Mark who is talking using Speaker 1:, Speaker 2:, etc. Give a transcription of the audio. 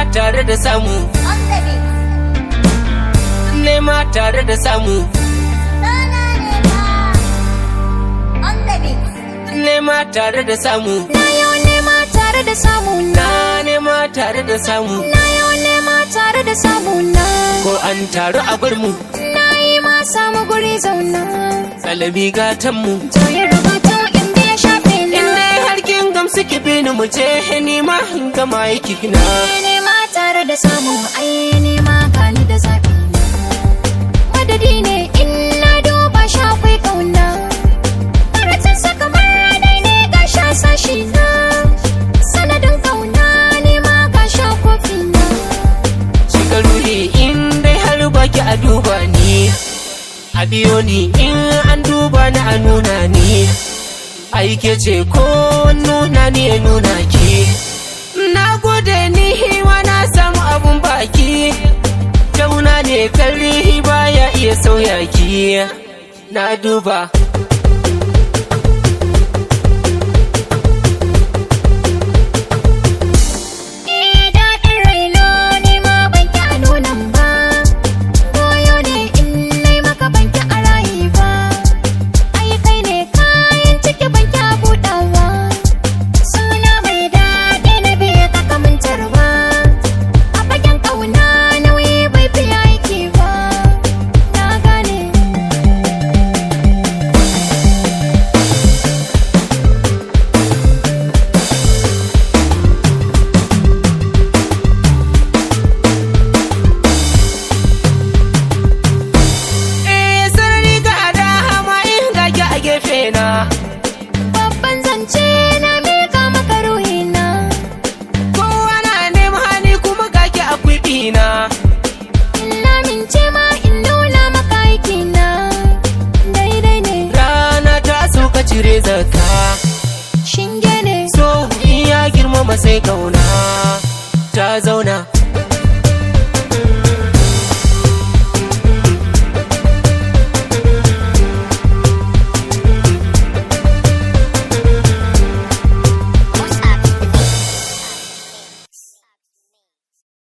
Speaker 1: tare da samu
Speaker 2: On the beat.
Speaker 1: nema tare da samu
Speaker 2: Sana nema. On the beat.
Speaker 1: nema tare da samu
Speaker 3: Na yau nema tare da samu na.
Speaker 1: na nema tare da samu
Speaker 3: Na yau nema tare da samu na.
Speaker 1: ko an taru a bar mu
Speaker 3: Na yi ma samu guri zauna.
Speaker 1: salabi gatan mu
Speaker 3: To yi rubutu inda ya shafe na.
Speaker 1: inda har kin gamsu ki bi ni mu je ni ma in gama aiki na
Speaker 3: nema tare da samu ai nema gani da zafi na madadi ne in na duba shi akwai kauna karatun sa kamar radai ne ga sha sashi na sanadin kauna nema ga sha kofi na
Speaker 1: shiga ruhi in dai har baki a duba ni a biyo ni in an duba ni a nuna ni aike ce ko nuna ni ya nuna ki na gode ni hiwa na samu abun baki jauna ne karihi baya iya sauya ki na duba
Speaker 3: eh daɗin raino nema banki a nunan ba goyo ne in nai maka banki a rayi ba ai kai ne kayan ciki banki a buɗawa suna mai daɗi na biya ka kamantar ba a fagen ƙauna nauyi bai fi aiki ba na gane
Speaker 1: eh sarari ga da hama in gage a gefe na
Speaker 3: babban zance na mika maka ruhina
Speaker 1: kowa na neman hani kuma gage a na
Speaker 3: in lamince ma in nuna maka aikina daidai ne
Speaker 1: rana ta sauka cire zakka
Speaker 3: shinge ne
Speaker 1: so in ya girmama sai kauna ta zauna